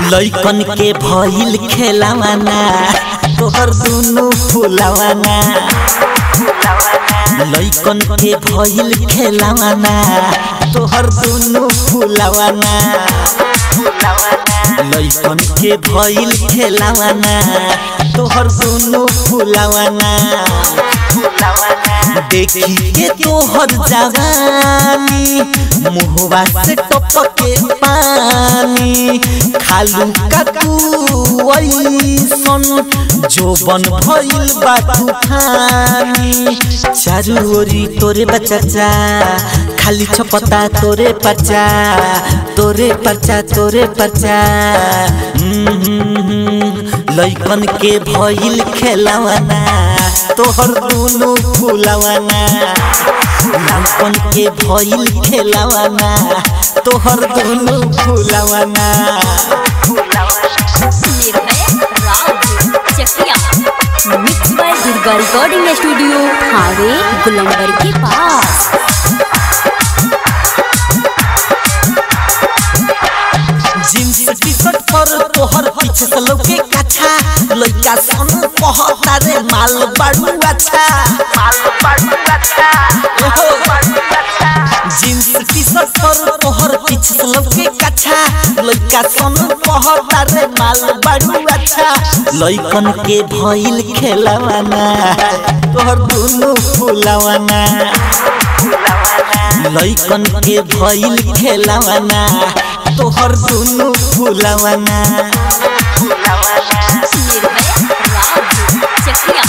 लइकन के भइल खेलावाना तोहर दुनु फुलावाना लइकन के भइल खेलावाना तोहर दुनु फुलावाना लइकन के भइल खेलावाना तोहर दुनु फुलावाना देखी के तोहर जवानी मुहवा से टपके पानी खालू काकू ऐसन जोबन भइल बा तूफानी चारू ओरी तोरे बच्चा खाली छपता तोरे पर्चा तोरे पर्चा तोरे पर्चा लइकन के भइल खेलावाना तोहर दुनु फुलावाना लइकन के भइल खेलावाना तोहर दुनु फुलावाना Nirbhay Rao Chakiya mix by Durga recording studio Thawe गुलंबर के पास जींस टी शर्ट पर तोहर पीछे से लौके काछा लइका सन कहता रे माल बाड़ू अच्छा माल बाड़ू अच्छा जींस टी शर्ट पर तोहर पीछे से लौके काछा लइका सन कहता रे माल बाड़ू अच्छा लइकन के भइल खेलावाना तोहर दुनु फुलावाना लइकन के भइल खेलावाना तोहर दुनु फुलावाना निर्भय राव चकिया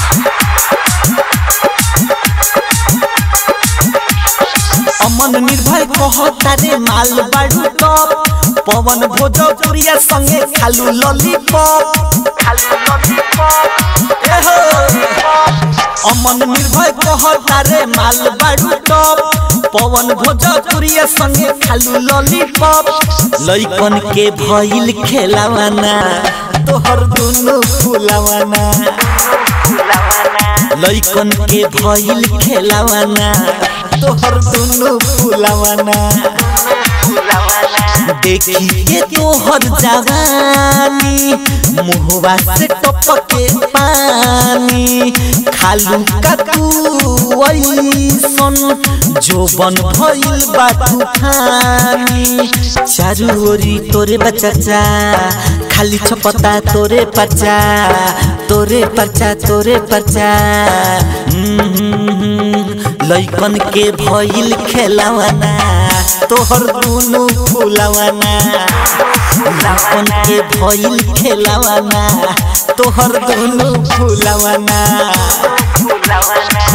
अमन निर्भय कहता रे माल बाड़ू टप पवन भोजपुरिया संगे खालू लॉलीपॉप खालू लॉलीपॉप एहो अमन निर्भय कहता रे माल बाड़ू टप पवन भोजपुरिया संगे खालू लॉलीपॉप लइकन के भइल खेलावाना तोहर दुनु फुलावाना लइकन के भइल खेलावाना तोहर दुनु फुलावाना देखी के तोहर जवानी मुहवा से टपके पानी खालू काकू ऐसन जोबन भइल बा तूफानी चारू ओरी तोरे बच्चा खाली छपता तोरे पर्चा तोरे पर्चा तोरे पर्चा लइकन के भइल खेलावाना तोहर दुनु फुलावाना लइकन के भइल खेलावाना तोहर दुनु फुलावाना